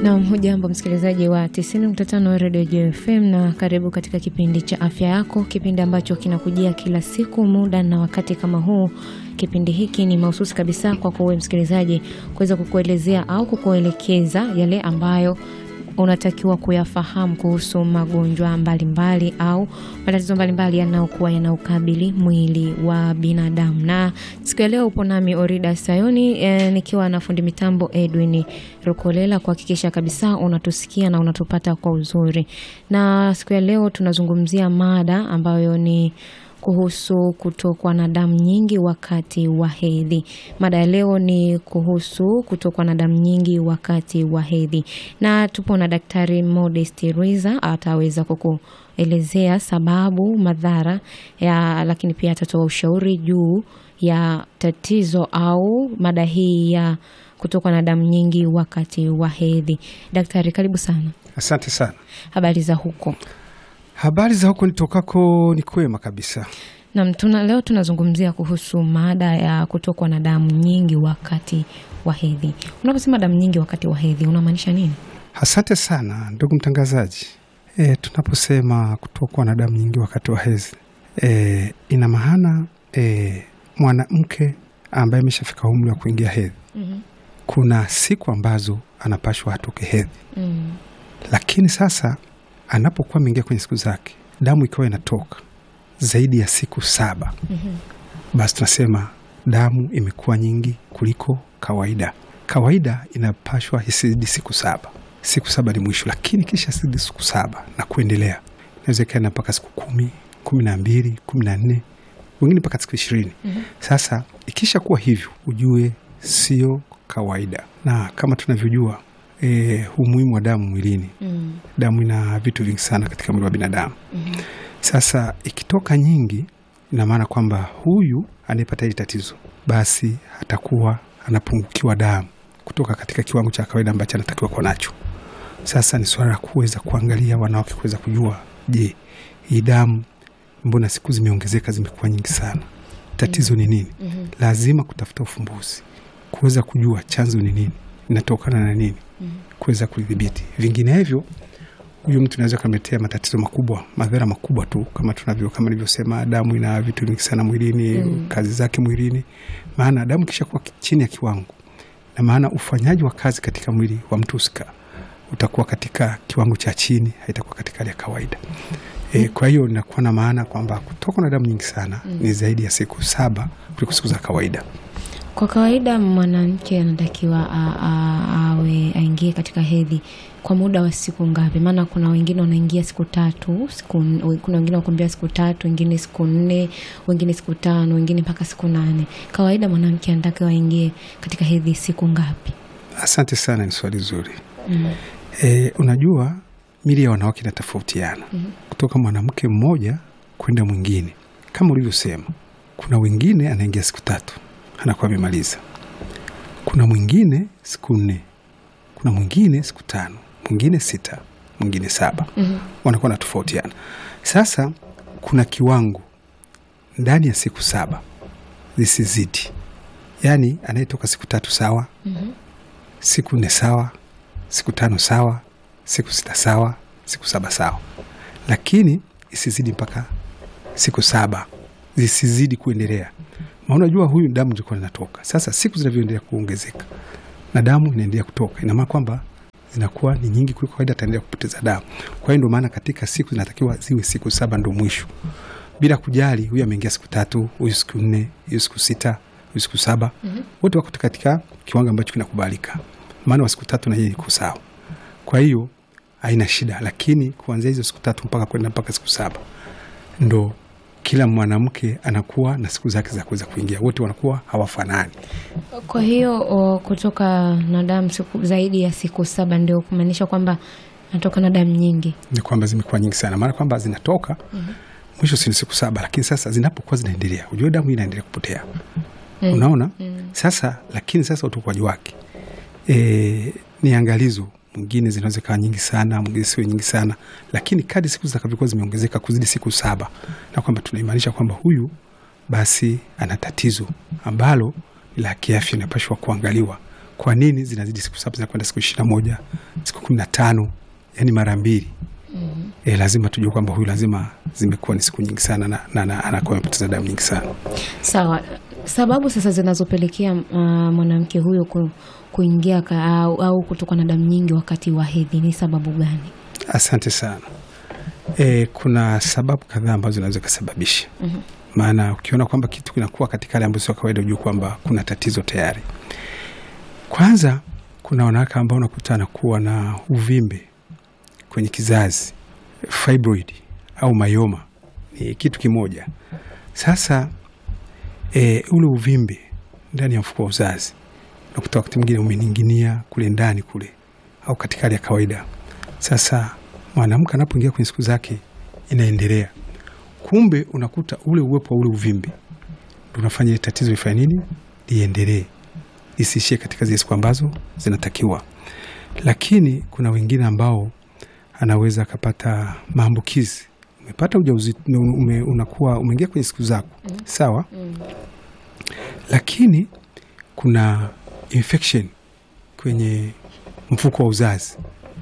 Nam, hujambo msikilizaji wa 90.5 Radio JFM na karibu katika kipindi cha afya yako, kipindi ambacho kinakujia kila siku muda na wakati kama huu. Kipindi hiki ni mahususi kabisa kwa kuwe msikilizaji kuweza kukuelezea au kukuelekeza yale ambayo unatakiwa kuyafahamu kuhusu magonjwa mbalimbali mbali, au matatizo mbalimbali yanayokuwa yanaukabili mwili wa binadamu. Na siku ya leo upo nami Orida Sayoni e, nikiwa na fundi mitambo Edwin Rukolela kuhakikisha kabisa unatusikia na unatupata kwa uzuri. Na siku ya leo tunazungumzia mada ambayo ni kuhusu kutokwa na damu nyingi wakati wa hedhi. Mada ya leo ni kuhusu kutokwa na damu nyingi wakati wa hedhi, na tupo na Daktari Modest Rwiza ataweza kukuelezea sababu, madhara ya, lakini pia atatoa ushauri juu ya tatizo au mada hii ya kutokwa na damu nyingi wakati wa hedhi. Daktari, karibu sana. Asante sana. Habari za huko? Habari za huko nitokako ni kwema kabisa. Naam, tuna leo tunazungumzia kuhusu mada ya kutokwa na damu nyingi wakati wa hedhi. Unaposema damu nyingi wakati wa hedhi unamaanisha nini? Asante sana ndugu mtangazaji. E, tunaposema kutokwa na damu nyingi wakati wa hedhi e, ina maana e, mwanamke ambaye ameshafika umri wa kuingia hedhi mm -hmm. kuna siku ambazo anapashwa atoke hedhi mm. lakini sasa anapokuwa ameingia kwenye siku zake damu ikiwa inatoka zaidi ya siku saba mm -hmm. basi tunasema damu imekuwa nyingi kuliko kawaida. Kawaida inapashwa isizidi siku saba, siku saba ni mwisho, lakini kisha sizidi siku saba na kuendelea, inaweza ikaenda mpaka siku kumi, kumi na mbili, kumi na nne, wengine mpaka siku ishirini. mm -hmm. Sasa ikisha kuwa hivyo, ujue sio kawaida, na kama tunavyojua E, umuhimu wa damu mwilini mm. Damu ina vitu vingi sana katika mwili wa binadamu mm -hmm. Sasa ikitoka nyingi, ina maana kwamba huyu anayepata hili tatizo basi atakuwa anapungukiwa damu kutoka katika kiwango cha kawaida ambacho anatakiwa kuwa nacho. Sasa ni swala la kuweza kuangalia wanawake kuweza kujua, je, hii damu mbona siku zimeongezeka, zimekuwa nyingi sana, tatizo ni nini? mm -hmm. Lazima kutafuta ufumbuzi, kuweza kujua chanzo ni nini, inatokana na nini kuweza kudhibiti. Vinginevyo huyu mtu anaweza kamletea matatizo makubwa, madhara makubwa tu, kama tunavyo kama nilivyosema, damu ina vitu vingi sana mwilini mm. kazi zake mwilini, maana damu kisha kuwa chini ya kiwango, na maana ufanyaji wa kazi katika mwili wa mtu husika utakuwa katika kiwango cha chini, haitakuwa katika hali ya kawaida e, kwa hiyo inakuwa na maana kwamba kutoka na damu nyingi sana mm. ni zaidi ya siku saba kuliko siku za kawaida. Kwa kawaida mwanamke anatakiwa awe aingie katika hedhi kwa muda wa siku ngapi? Maana kuna wengine wanaingia siku tatu, siku, kuna wengine wakuambia siku tatu, wengine siku nne, wengine siku tano, wengine mpaka siku nane. Kawaida mwanamke anatakiwa aingie katika hedhi siku ngapi? Asante sana, ni swali zuri mm. E, unajua mili ya wanawake inatofautiana mm -hmm. kutoka mwanamke mmoja kwenda mwingine. Kama ulivyosema, kuna wengine anaingia siku tatu anakuwa amemaliza. Kuna mwingine siku nne, kuna mwingine siku tano, mwingine sita, mwingine saba. mm -hmm. Wanakuwa na tofautiana. Sasa kuna kiwango ndani ya siku saba zisizidi, yaani anayetoka siku tatu sawa, mm -hmm. siku nne sawa, siku tano sawa, siku sita sawa, siku saba sawa, lakini isizidi mpaka siku saba, zisizidi kuendelea Unajua, huyu damu ilikuwa inatoka. Sasa siku zinavyoendelea kuongezeka na damu inaendelea kutoka, ina maana kwamba zinakuwa ni nyingi kuliko kawaida, ataendelea kupoteza damu. Kwa hiyo ndio maana katika siku zinatakiwa ziwe siku saba ndo mwisho, bila kujali huyu ameingia siku tatu, huyu siku nne, huyu siku sita, huyu siku saba, mm -hmm. wote wako katika kiwango ambacho kinakubalika, maana wa siku tatu na yeye iko sawa. Kwa hiyo haina shida, lakini kuanzia hizo siku tatu mpaka kwenda mpaka siku saba ndo kila mwanamke anakuwa na siku zake za kuweza kuingia, wote wanakuwa hawafanani. Kwa hiyo o, kutoka na damu siku zaidi ya siku saba ndio kumaanisha kwamba natoka na damu nyingi, ni kwamba zimekuwa nyingi sana, maana kwamba zinatoka mm -hmm. mwisho si siku saba, lakini sasa zinapokuwa zinaendelea, ujue damu hii inaendelea kupotea mm. Unaona mm. Sasa lakini sasa utokaji wake e, ni angalizo mwingine zinaweza kawa nyingi sana, mwingine siwe nyingi sana, lakini kadi siku zitakavyokuwa zimeongezeka kuzidi siku saba, na kwamba tunaimaanisha kwamba huyu basi ana tatizo ambalo la kiafya inapashwa kuangaliwa kwa nini zinazidi siku saba zinakwenda siku ishirini na moja siku kumi na tano yani mara mbili e, lazima tujue kwamba huyu lazima zimekuwa ni siku nyingi sana na, na, na anakuwa amepoteza damu nyingi sana Sawa, sababu sasa zinazopelekea uh, mwanamke huyo ku, kuingia ka, au, au kutokwa na damu nyingi wakati wa hedhi ni sababu gani? asante sana e, kuna sababu kadhaa ambazo zinaweza kusababisha maana ukiona kwamba kitu kinakuwa katika hali ambayo sio kawaida ujue kwamba kuna tatizo tayari kwanza kuna wanawake ambao unakuta anakuwa na uvimbe kwenye kizazi fibroid au mayoma ni kitu kimoja sasa e, ule uvimbe ndani ya mfuko wa uzazi unakuta wakati mwingine umening'inia kule ndani kule au katika hali ya kawaida sasa mwanamke anapoingia kwenye siku zake inaendelea kumbe unakuta ule uwepo wa ule uvimbe ndo unafanya ile tatizo lifanye nini liendelee lisiishie katika zile siku ambazo zinatakiwa lakini kuna wengine ambao anaweza akapata maambukizi umepata ujauzito ume, unakuwa umeingia kwenye siku zako sawa lakini kuna infection kwenye mfuko wa uzazi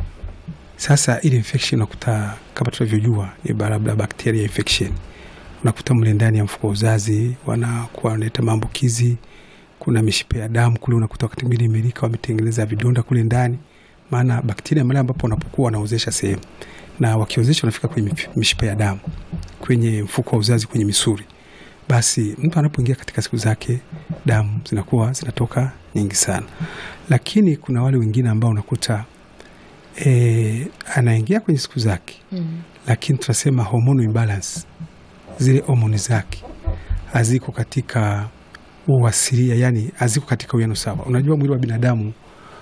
sasa ile infection unakuta kama tunavyojua ni labda bacteria infection unakuta mle ndani ya mfuko wa uzazi wanakuwa wanaleta maambukizi kuna mishipa ya damu kule unakuta wakati mwingine imelika wametengeneza vidonda kule ndani maana bakteria male ambapo wanapokuwa wanaozesha sehemu na wakiozesha wanafika kwenye mif- mishipa ya damu kwenye mfuko wa uzazi kwenye misuri basi mtu anapoingia katika siku zake damu zinakuwa zinatoka nyingi sana lakini kuna wale wengine ambao unakuta e, anaingia kwenye siku zake Mm. lakini tunasema hormonal imbalance zile homoni zake haziko katika uasilia yani haziko katika uwiano sawa unajua mwili wa binadamu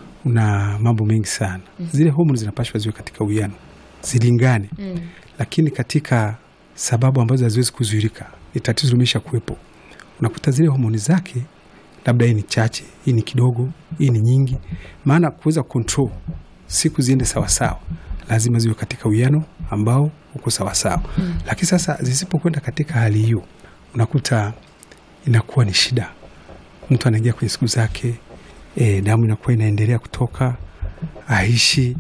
una mambo mengi sana zile homoni zinapashwa ziwe katika uwiano zilingane Mm. lakini katika sababu ambazo haziwezi kuzuirika ni tatizo limesha kuwepo unakuta zile homoni zake labda hii ni chache hii ni kidogo hii ni nyingi maana kuweza control siku ziende sawasawa lazima ziwe katika uwiano ambao uko sawasawa mm. lakini sasa zisipokwenda katika hali hiyo unakuta inakuwa ni shida mtu anaingia kwenye siku zake e, damu inakuwa inaendelea kutoka aishi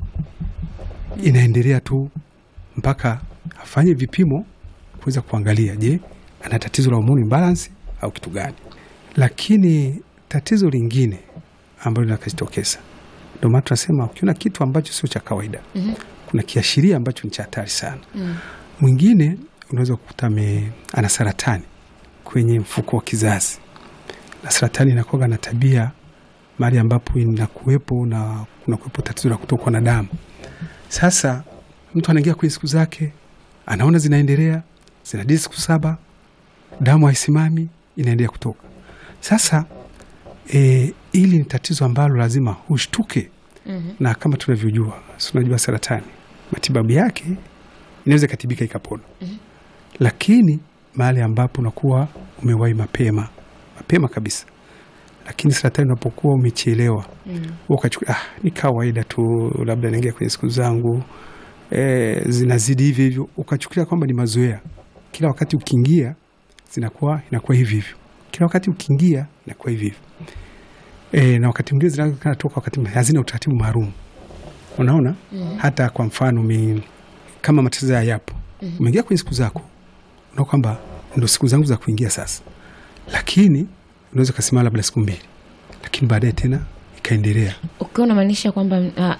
inaendelea tu mpaka afanye vipimo kuweza kuangalia je ana tatizo la hormone imbalance au kitu gani lakini tatizo lingine ambalo linakajitokeza ndio maana tunasema ukiona kitu ambacho sio cha kawaida Mhm. kuna kiashiria ambacho ni cha hatari sana Mm. mwingine unaweza kukuta ame- ana saratani kwenye mfuko wa kizazi na saratani inakuwa na tabia mahali ambapo inakuwepo na kunakuwepo tatizo la kutokwa na damu sasa mtu anaingia kwenye siku zake anaona zinaendelea zinadii siku saba damu haisimami inaendelea kutoka sasa e, hili ni tatizo ambalo lazima ushtuke Mhm. na kama tunavyojua si unajua saratani matibabu yake inaweza ikatibika ikapona lakini mahali ambapo unakuwa umewahi mapema mapema kabisa lakini saratani unapokuwa umechelewa Mm. wewe ukachukua ah, ni kawaida tu labda naingia kwenye siku zangu e, zinazidi hivi hivyo ukachukulia kwamba ni mazoea kila wakati ukiingia zinakuwa inakuwa hivi hivyo kila wakati ukiingia inakuwa hivi hivyo e, na wakati mwingine zinaweza toka wakati mwingine hazina utaratibu maalum unaona Mhm. hata kwa mfano mi, kama matatizo haya yapo umeingia kwenye siku zako unaona kwamba ndo siku zangu za kuingia sasa lakini unaweza ukasimama labda siku mbili lakini baadaye tena ikaendelea ukiwa unamaanisha kwamba ah,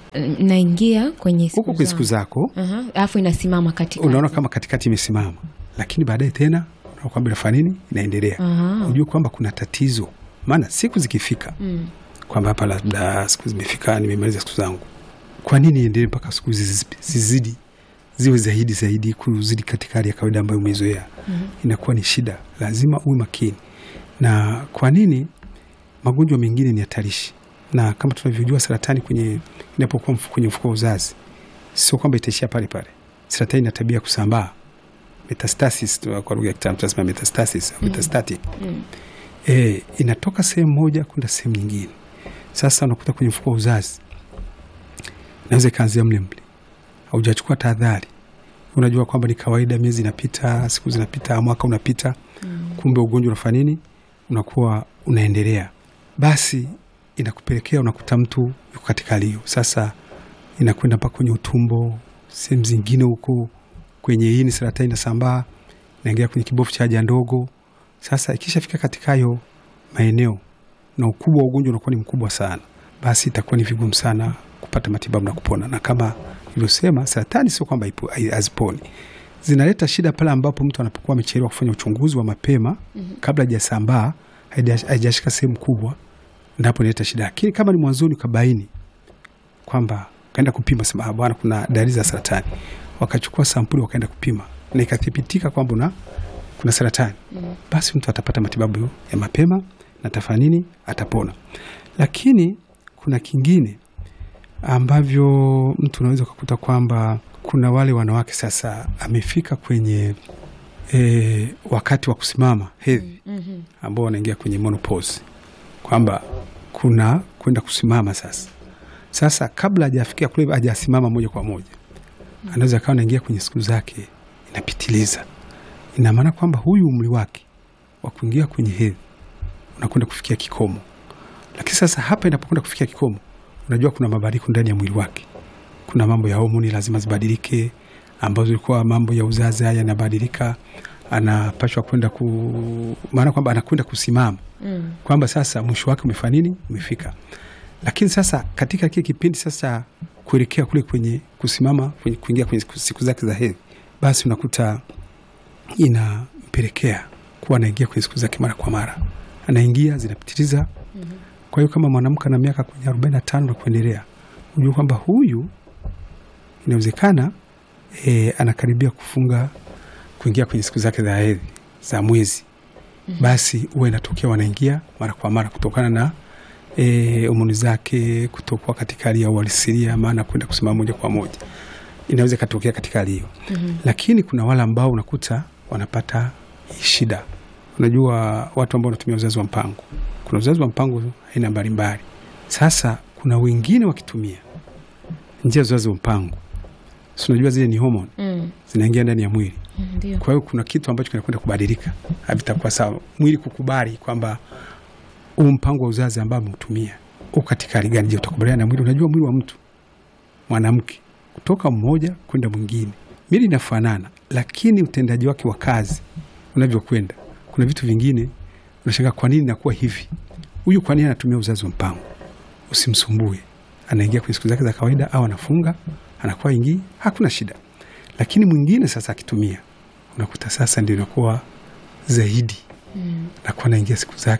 naingia kwenye siku huko kwenye siku zangu. zako Aha, alafu inasimama katika unaona kama katikati imesimama lakini baadaye tena unaona kwamba inafanya nini inaendelea Aha. ujue kwamba kuna tatizo maana siku zikifika Mm. kwamba hapa labda siku zimefika nimemaliza siku zangu kwa nini iendelee mpaka siku zizi- zizidi ziwe zaidi zaidi kuzidi katika hali ya kawaida ambayo umeizoea Mhm. inakuwa ni shida lazima uwe makini na kwa nini magonjwa mengine ni hatarishi na kama tunavyojua saratani kwenye inapokuwa mfu- kwenye mfuko wa uzazi sio kwamba itaishia pale pale saratani ina tabia ya kusambaa metastasis tu- kwa lugha ya kitaalamu tunasema metastasis au metastatic Mm. e, inatoka sehemu moja kwenda sehemu nyingine sasa unakuta kwenye mfuko wa uzazi inaweza ikaanzia mle mle haujachukua tahadhari unajua kwamba ni kawaida miezi inapita siku zinapita mwaka unapita Mm. kumbe ugonjwa unafanya nini unakuwa unaendelea basi inakupelekea unakuta mtu yuko katika hali hiyo. Sasa inakwenda mpaka kwenye utumbo, sehemu zingine huko kwenye ini, saratani inasambaa, inaingia kwenye kibofu cha haja ndogo. Sasa ikishafika katika hayo maeneo na ukubwa wa ugonjwa unakuwa ni mkubwa sana, basi itakuwa ni vigumu sana kupata matibabu na kupona. Na kama ilivyosema, saratani sio kwamba ipo- hai- haziponi, zinaleta shida pale ambapo mtu anapokuwa amechelewa kufanya uchunguzi wa mapema kabla hajasambaa, haija- haijashika sehemu kubwa, ndipo inaleta shida. Lakini kama ni mwanzoni ukabaini kwamba kaenda kupima, sema "Ah, bwana, kuna dalili za saratani, wakachukua sampuli wakaenda kupima na ikathibitika kwamba una kuna saratani, basi mtu atapata matibabu ya mapema na atafanya nini? Atapona. Lakini kuna kingine ambavyo mtu unaweza ukakuta kwamba kuna wale wanawake sasa, amefika kwenye e, wakati wa kusimama hedhi Mhm. ambao wanaingia kwenye menopause, kwamba kuna kwenda kusimama sasa. Sasa kabla hajafikia kule, hajasimama moja kwa moja, anaweza akawa anaingia kwenye siku zake inapitiliza. Ina maana kwamba huyu umri wake wa kuingia kwenye hedhi unakwenda kufikia kikomo, lakini sasa hapa inapokwenda kufikia kikomo, unajua kuna mabadiliko ndani ya mwili wake. Kuna mambo ya homoni lazima zibadilike, ambazo ilikuwa mambo ya uzazi haya yanabadilika, anapashwa kwenda ku, maana kwamba anakwenda kusimama Mm. kwamba sasa mwisho wake umefanya nini, umefika. Lakini sasa katika kile kipindi sasa kuelekea kule kwenye kusimama, kwenye kuingia kwenye siku- siku zake za hedhi, basi unakuta inampelekea kuwa anaingia kwenye siku zake mara kwa mara, anaingia zinapitiliza. Kwa hiyo kama mwanamke ana miaka kwenye arobaini na tano na kuendelea, unajua kwamba huyu inawezekana e, anakaribia kufunga kuingia kwenye siku zake za hedhi za mwezi basi huwa inatokea wanaingia mara kwa mara kutokana na e, homoni zake kutokuwa katika hali ya uhalisia, maana kwenda kusimama moja kwa moja inaweza ikatokea katika hali hiyo. Lakini kuna wale ambao unakuta wanapata hii shida. Unajua watu ambao wanatumia uzazi wa mpango, kuna uzazi wa mpango aina mbalimbali. Sasa kuna wengine wakitumia njia za uzazi wa mpango, si unajua zile ni homoni Mm. zinaingia ndani ya mwili Mm, Ndio. kwa hiyo kuna kitu ambacho kinakwenda kubadilika, havitakuwa sawa. Mwili kukubali kwamba huu mpango wa uzazi ambao ameutumia uko katika hali gani. Je, utakubaliana na mwili? Unajua mwili wa mtu mwanamke kutoka mmoja kwenda mwingine, mili inafanana, lakini utendaji wake wa kazi unavyokwenda, kuna vitu vingine unashangaa, kwa nini nakuwa hivi? Huyu kwa nini anatumia uzazi wa mpango? Usimsumbue, anaingia kwenye siku zake za kawaida au anafunga, anakuwa ingii, hakuna shida. Lakini mwingine sasa akitumia unakuta sasa ndio inakuwa zaidi Mm. nakuwa naingia siku zake